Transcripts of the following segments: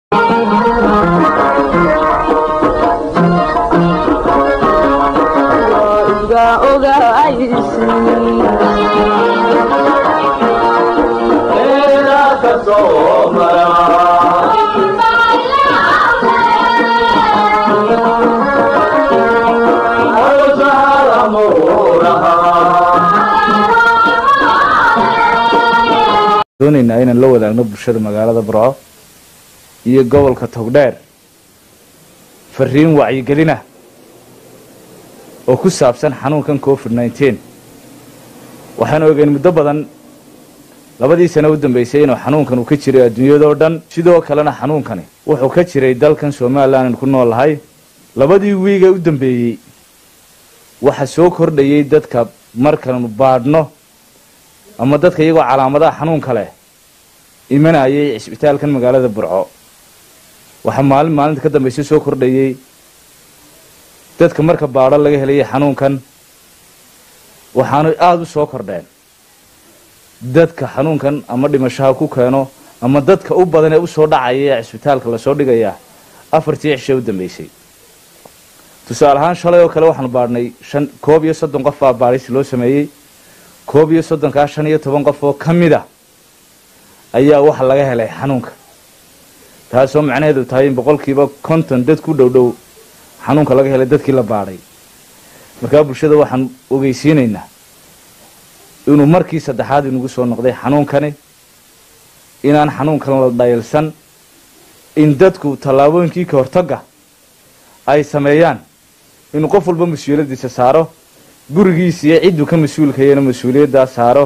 doonaynaa inaan la wadaagno bulshada magaalada burco iyo gobolka togdheer fariin wacyigelina oo ku saabsan xanuunkan covid nneteen waxaan ogeyn muddo badan labadii sano u dambaysay inuu xanuunkan uu ka jiray adduunyadoo dhan sidoo kalena xanuunkani wuxuu ka jiray dalkan somalilan aan ku noolahay labadii wiiga u dambeeyey waxa soo kordhayay dadka markanu baadhno ama dadka iyagoo calaamadaha xanuunka leh imanayay cisbitaalkan magaalada burco waxaa maalin maalinta ka dambaysa soo kordhayay dadka marka baadho laga helayay xanuunkan waxaanu aada u soo kordheen dadka xanuunkan ama dhimashaha ku keeno ama dadka u badan ee usoo dhacaya ee cisbitaalka lasoo dhigaya afartii cishe u dambeysay tusaale ahaan shalay oo kale waxaanu baadhnay shan koob iyo soddon qof baa baadhis loo sameeyey koob iyo soddonkaa shan iyo toban qof oo ka mid a ayaa waxa laga helay xanuunka taasoo macnaheedu tahay in boqolkiiba konton dad ku dhow dhow xanuunka laga helay dadkii la baadhay markaa bulshada waxaan ogeysiinaynaa inuu markii saddexaad inugu soo noqday xanuunkani inaan xanuunkan la dhayalsan in dadku tallaabooyinkii ka hortagga ay sameeyaan inuu qof walba mas-uuliyaddiisa saaro gurigiisa iyo cidduu ka mas-uulkayana mas-uuliyaddaa saaro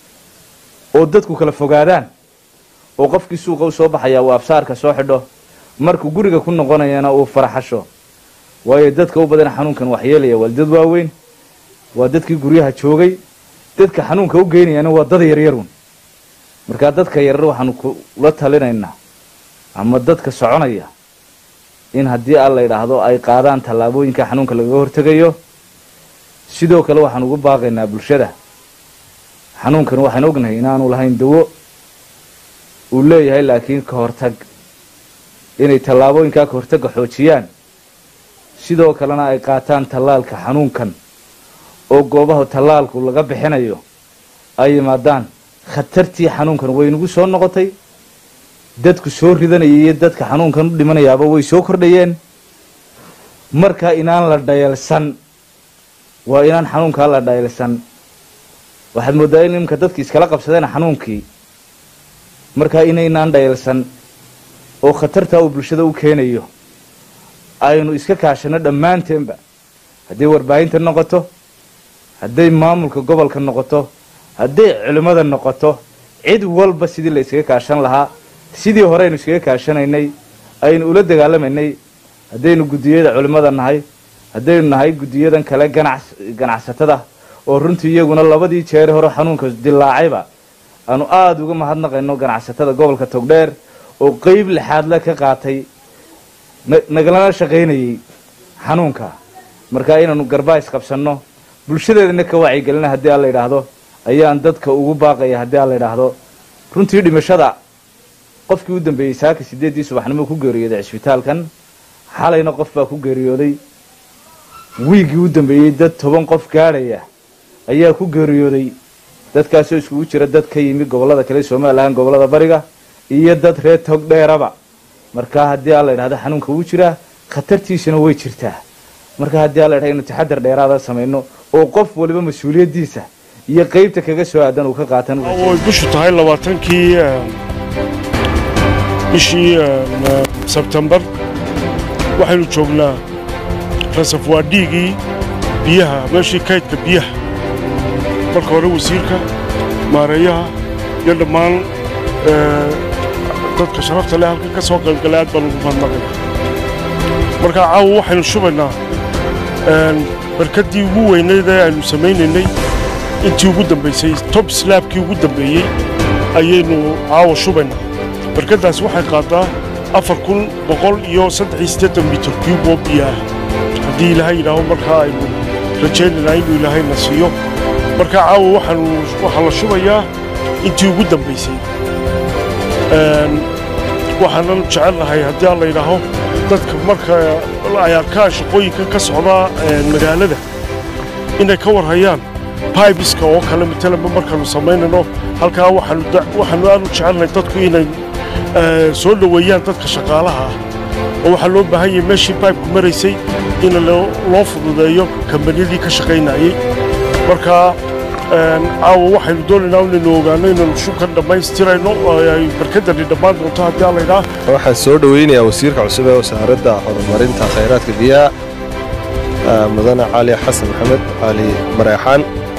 oo dadku kala fogaadaan oo qofkii suuqa u soo baxayaa uu absaarka soo xidho markuu guriga ku noqonayana uu faraxasho waayo dadka u badan xanuunkan waxyeelaya waa dad waaweyn waa dadkii guryaha joogay dadka xanuunka u geynayana waa dad yaryarun markaa dadka yaryar waxaanu kula talinaynaa ama dadka soconaya in haddii aan la yidhaahdo ay qaadaan tallaabooyinka xanuunka lagaga hortegayo sidoo kale waxaan ugu baaqaynaa bulshada xanuunkan waxaan ognahay inaanu lahayn dawo uu leeyahay laakiin ka hortag inay tallaabooyinkaa ka hortagga xoojiyaan sidoo kalena ay qaataan tallaalka xanuunkan oo goobaha tallaalku laga bixinayo ay yimaadaan khatartii xanuunkan way nagu soo noqotay dadku soo ridanayay iyo dadka xanuunkan u dhimanayaaba way soo kordhayeen markaa inaan la dhayalsan waa inaan xanuunkaa la dhayalsan waxaad mooddaa in iminka dadki iskala qabsadeen xanuunkii markaa inaynaan dhayalsan oo khatartaa uu bulshada u keenayo aynu iska kaashano dhammaanteenba hadday warbaahinta noqoto hadday maamulka gobolka noqoto hadday culimmada noqoto cid walba sidii la iskaga kaashan lahaa sidii hore aynu iskaga kaashanaynay aynu ula dagaalamaynay haddaynu guddiyada culimmada nahay haddaynu nahay guddiyadan kale ganac ganacsatada oo runtii iyaguna labadii jeere hore xanuunka dilaacayba aanu aada uga mahadnaqayno ganacsatada gobolka togdheer oo qeyb lixaadle ka qaatay nagalana shaqaynayay xanuunka markaa inaanu garbaais qabsanno bulshadeedana ka wacyigelina haddii aan la yidhaahdo ayaan dadka ugu baaqaya haddii aan la yidhaahdo runtii dhimashada qofkii u dambeeyey saaka sideeddii subaxnimo ku geeriyooday cisbitaalkan xalayna qof baa ku geeriyooday wiiggii u dambeeyey dad toban qof gaadhaya ayaa ku geeriyooday dadkaasoo iskugu jira dad ka yimi gobollada kale somalilan gobollada bariga iyo dad reer tog dheeraba markaa haddii aan la yidhahdo xanuunka wuu jiraa khatartiisuna way jirtaa markaa haddii aan la yidhahdo inu taxadar dheeraada samayno oo qof waliba mas-uuliyaddiisa iyo qeybta kaga soo aadan uu ka qaatan way bishu tahay labaatankii bishii sebtembar waxaynu joognaa rasafwaadhiigii biyaha meeshii kaydka biyaha marka hore wasiirka maareeyaha iyo dhammaan dadka sharafta leh halka ka soo qaybgalay aad baan ugu mahadnaqaya markaa caawa waxaynu shubaynaa barkaddii ugu weynayd ee aynu samaynaynay intii ugu dambaysay tob slaabkii ugu dambeeyey ayaynu caawa shubaynaa barkaddaas waxay qaadaa afar kun boqol iyo saddex iyo siddeetan mitir cube oo biyo ah haddii ilaahay yidhaaho markaa aynu rajaynaynaa inuu ilaahayna siiyo markaa caawa waxaanu waxaa la shubayaa intii ugu dambaysay waxaanan jecelnahay haddii aan la yidhaaho dadka marka ay arkaan shaqooyinkan ka socda magaalada inay ka warhayaan baibiska oo kale matalanba markaannu samaynayno halkaa waxaannu aad u jecelnahay dadku inay soo dhoweeyaan dadka shaqaalaha ah oo waxaa loo baahan yahay meeshii baibku maraysay in loo fududeeyo kambaniyadii ka shaqaynayey marka caawa waxaynu doonaynaa inaynu ogaano inaynu shubkan dhammaystirayno oo ay barkadani dhammaan doonto haddii aan laydhaa waxaan soo dhoweynayaa wasiirka cusub ee wasaaradda horumarinta khayraadka biyaha mudane cali xasan maxamed cali mareexaan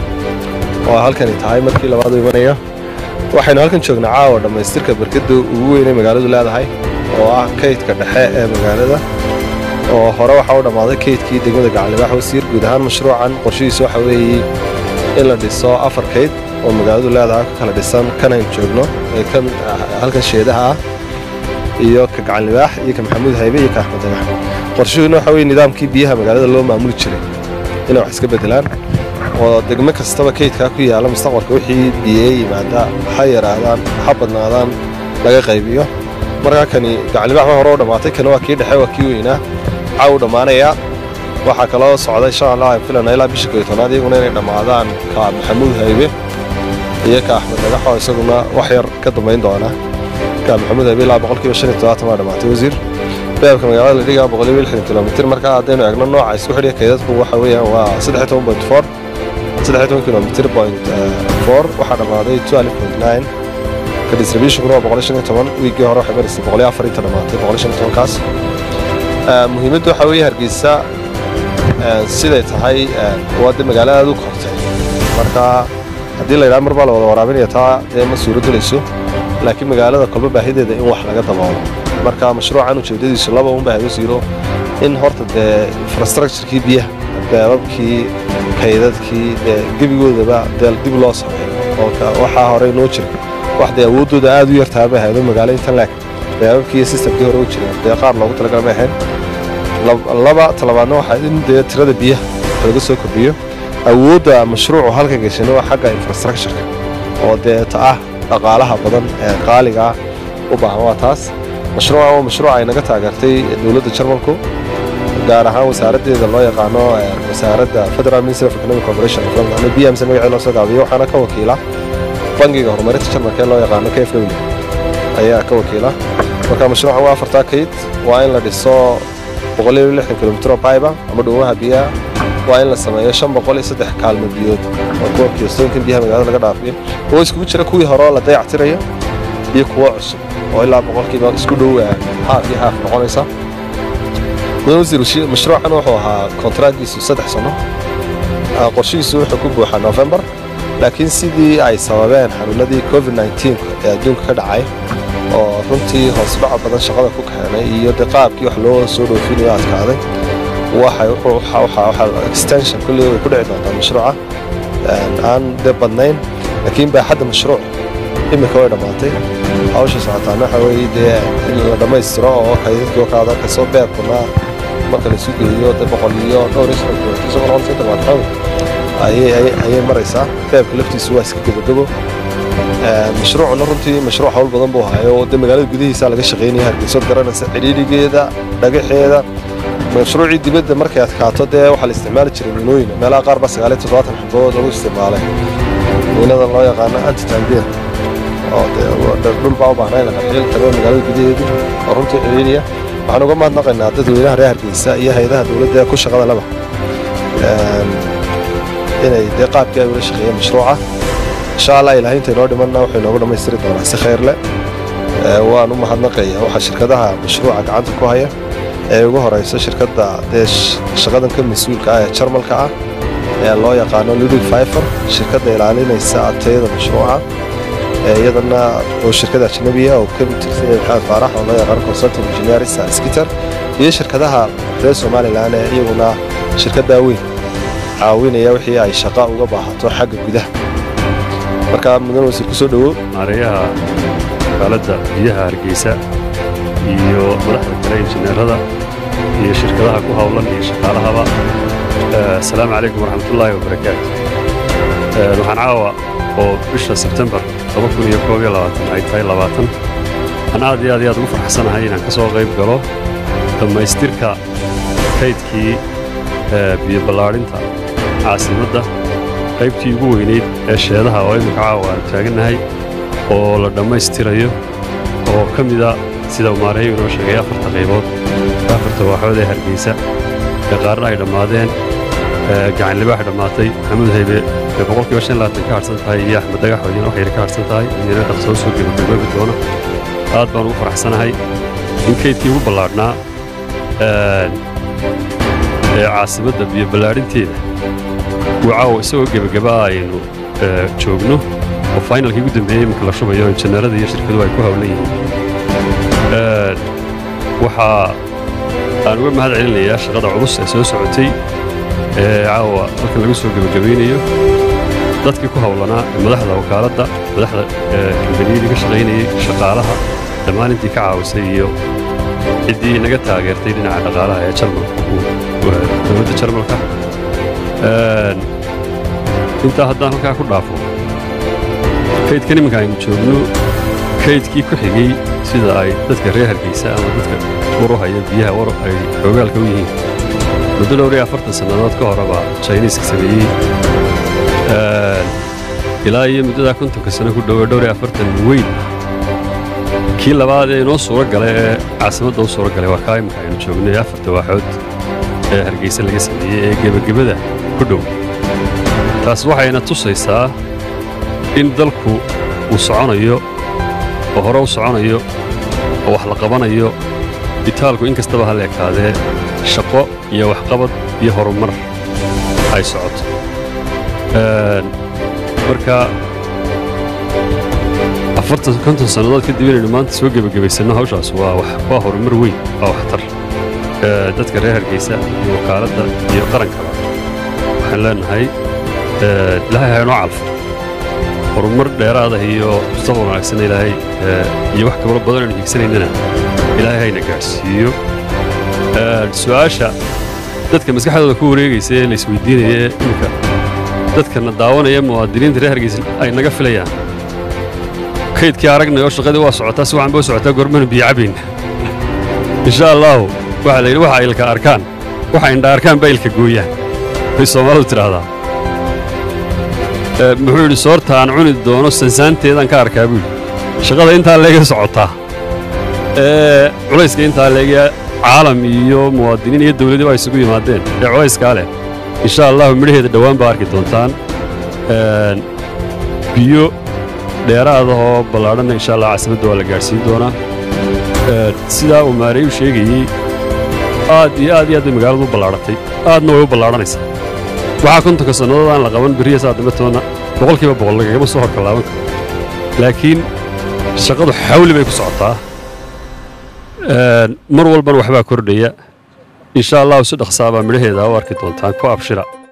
oo halkani tahay markii labaadu imanaya waxaynu halkan joognaa caawa dhammaystirka barkadda ugu weynay magaaladu leedahay oo ah kaydka dhexe ee magaalada oo hore waxaa u dhammaaday kaydkii degmada gacalibaax wasiir guud ahaan mashruucan qorshihiisa waxa weeye in la dhiso afar kayd oo magaaladu leedahay ka kala dhisan kanaynu joogno ee kan halkan sheedaha ah iyo ka gacanlibaax iyo ka maxamuud haybe iyo ka axmed dagax qorshuhuna waxa weye nidaamkii biyaha magaalada loo maamuli jiray inay wax iska beddelaan oo degmo kastaba kaydkaa ku yaalla mustaqbalka wixii biyee yimaada ha yaraadaan ha badnaadaan laga qaybiyo markaa kani gacanlibaax waa hore u dhammaatay kana waa kii dhexe waa kii weynaa caa u dhammaanayaa waxaa kaloo socday shan allah aan filana ilaa bisha koyo tobnaad iyaguna inay dhammaadaan ka maxamuud haybe iyo ka axmed dagaxoo isaguna wax yar ka dambayn doona ka maxamuud haybe ilaa boqolkiiba shan iyo todobaatan waa dhammaatay wasiir beebka magaalada la dhigaa boqoliyo lixdan kilomitir marka haddaynu eegno nooca isku xidhiya kaydadku waxa weeyaan waa saddex toban point four saddex toban kilomitir point four waxaa dhammaaday twelve point nine ka distributionkuna waa boqol shan iyo toban wiiggii hore waxay maraysay boqoliyo afar inta dhammaatay boqol shan iyo tobankaas muhiimaddu waxaa weeye hargeysa siday tahay waa de magaalada aad u kortay marka haddii la yidhaha mar baa la wada waraabinaya taa dee ma suuro gelayso laakiin magaalada kolba baahideeda in wax laga daboolo marka mashruucan ujeeddadiisu laba un baa wasiiro in horta dee infrastructurekii biyaha beebabkii kaydadkii dee gebigoodaba dee dib loo sameeyo oo waxaa horey noo jira wax dee awooddooda aad u yartaha bay ahaydo magaalo intan laag beebabkii iyo sistamkii hore u jira dee qaar loogu talagala may ahayn laba talabaadna waxaa in dee tirada biyaha laga soo kordhiyo awoodda mashruucu halkan geshana waa xagga infrastructureka oo dee ta ah dhaqaalaha badan ee qaaliga ah u baahan waa taas mashruucan waa mashruuc ay naga taageertay dowladda jarmalku gaar ahaan wasaaraddeeda loo yaqaano wasaaradda federal ministry of economic cooperation ama b m c magacii loo soo gaabiyo waxaana ka wakiila bangiga horumarinta jarmalka ee loo yaqaano k f w ayaa ka wakiila marka mashruucan waa afartaa kayd waa in la dhiso boqoliyo lixdan kilomitir oo bayba ama dhuumaha biyaha waa in la sameeyo shan boqol iyo saddex kaalmo biyood oo kuwa kiyostoonkan biyaha magaalada laga dhaafiyo oo iskugu jira kuwii hore oo la dayactirayo iyo kuwo cusub oo ilaa boqolkiiba isku dhow haaf iyo haaf noqonaysa mudan wasiir mashruucan wuxuu ahaa kontraaggiisu saddex sano qorshihiisu wuxuu ku buuxaa novembar laakiin sidii ay sababeen xanuunadii covid nteen ee adduunka ka dhacay oo runtii hoosdhaco badan shaqada ku keenay iyo de qaabkii wax loo soo dhoofinayo adkaaday extension kulley way ku dhici doontaa mashruuca aan de badnayn laakiin baaxadda mashruuc imika way dhammaatay hawsha socotaana waxa weeye dee in la dhammaystiro oo kaydadkii oo kaada kasoo beebkuna marka laisu geeyo de boqol iyo dhowr iyo soddon kilomitir isagoo noqon inta baad ayay maraysaa beebka laftiisu waa iska gebagebo mashruucuna runtii mashruuc hawl badan buu hayo oo de magaalada gudihiisa laga shaqaynaya hargeysood garanaysa cidhiidhigeeda dhagaxeeda mashruucii dibadda markay adkaato dee waxaa la isticmaali jiray miinooyin meelaha qaar baa sagaaliyo toddobaatan xabood lagu isticmaalay miinada loo yaqaano antitanbiya oo dee dhul baa u baahnaa in la qarxiyo tago magaalada gudaheedu oo runtii cidhiidhiya waxaan uga mahadnaqaynaa dadweynaha reer hargeysa iyo hay-adaha dowladda ee ku shaqada laba inay dee qaabkii ay ula shaqeeyeen mashruuca insha allah ilaahay intay noo dhimanna wuxuu inoogu dhammaystiri doonaa si khayr leh waan u mahadnaqaya waxaa shirkadaha mashruuca gacanta ku haya ee ugu horeyso shirkadda dee shaqadan ka mas-uulka ah ee jarmalka ah ee loo yaqaano ludwig fifer shirkadda ilaalinaysa tayada mashruuca iyadana oo shirkada ajnabiya oo ka tirsan yahay maxamed faarax oo loo yaqaano consulting engineering skitter iyo shirkadaha reer somalilan ee iyaguna shirkaddaa weyn caawinaya wixii ay shaqa uga baahato xagga gudaha marka mudan wasiir kusoo dhowow maareeyaha magaaladda biyaha hargeysa iyo madaxda kale injineerada iyo shirkadaha ku howlan iyo shaqaalahaba asalaamu calaykum waraxmatullaahi wabarakaatu waxaan caawa oo bisha sebtembar ay tahay labaatan waxaan aad iyo aad iyo aad ugu farxsanahay inaan ka soo qayb galo dhammaystirka kaydkii biyo ballaadhinta caasimadda qaybtii ugu weynayd ee sheedaha oo imminka caawa aanu taagannahay oo la dhammaystirayo oo ka mida sida uu maareeyu inoo sheegay afarta qaybood afarta waaxood ee hargeysa ee qaarna ay dhammaadeen gacan libaax dhammaatay maxamuud haybe ee boqolkiiba shan labaatan ka harsan tahay iyo axmed dagax wadiina wax yar ka harsan tahay iyana dhaqsoo soo gebagaboobi doona aad baan ugu faraxsanahay in kaydkii ugu ballaadhnaa ee caasimadda biyo ballaadhinteeda uu caawa isagoo gebagabaa aynu joogno oo faynalkii ugu dambeeyey iminka la shubayo injineerada iyo shirkaduhu ay ku hawlan yihiin waxaa aan uga mahad celinayaa shaqada culus ee soo socotay ee caawa halkan lagu soo gebagabaynayo dadkii ku hawlanaa madaxda wakaaladda madaxda kambaniyadii ka shaqaynayey shaqaalaha dhammaan intii ka caawisay iyo ciddii naga taageertay dhinaca dhaqaalaha ee jarmalka dowladda jarmalka intaa haddaan halkaa ku dhaafo kaydkan iminka aynu joogno kaydkii ku xigay sida ay dadka reer hargeysa ama dadka waruhaya biyaha war ay xoogaalka u yihiin muddo dhowr iyo afartan sannadood ka horeba jiniiska sameeyey ilaa iyo muddadaa kontonka sano ku dhowe dhowr iyo afartan weyn kii labaad ee inoo suuro gala ee caasimadda u suuro galay waa kaa imika aynu joogno ee afarta waaxood ee hargeysa laga sameeyey ee gebagabada ku dhow taas waxayna tusaysaa in dalku uu soconayo oo hore u soconayo oo wax la qabanayo bitaalku in kastaba ha la ekaadee shaqo iyo waxqabad iyo horumar ay socoto marka afartan konton sannadood kadib inaynu maanta soo gebagabaysanno hawshaas waa waa horumar weyn waa waxtar dadka reer hargeysa iyo wakaaladda iyo qarankaba waxaan leenahay ilaahay ha inoo calfo horumar dheeraada iyo mustaqbal wanaagsan ilaahay iyo wax kabalo badan aynu higsanaynana ilaahay hayna gaadhsiiyo su'aasha dadka maskaxdooda ku wareegaysa ee la isweydiinaya ee iminka dadkana daawanaya muwaadiniinta reer hargeysa ay naga filayaan kaydkii aragnay oo shaqadii waa socotaa si waxaan ba u socotaa gormanu biyo cabayna insha allaahu waxaa la yidhi waxa ilka arkaan waxa indha arkaan baa ilka gooyaan bay soomaalidu tidhaahdaa muxuu yidhi soorta aan cuni doono sansaanteedaan ka arkaa buu yidhi shaqada intaa leega socotaa ee culayska intaa leega caalam iyo muwaadiniin iyo dawladii baa isugu yimaadeen ee culayskaa leh insha allahu midhaheeda dhowaan baa arki doontaan biyo dheeraadahoo ballaadhanna insha allah caasimadda waa la gaadhsiin doonaa sidaa uu maareeyu sheegayey aad iyo aad iyo aad bay magaaladu u ballaadhatay aadna way u ballaadhanaysaa waxaa kontonka sannadood aan la qaban beriya saa dambe toonna boqolkiiba boqol lagagama soo horkalaaban karo laakiin shaqadu xawli bay ku socotaa mar walbana waxbaa kordhaya insha allahu si dhaqsaabaa midhaheeda u arki doontaan ku abshira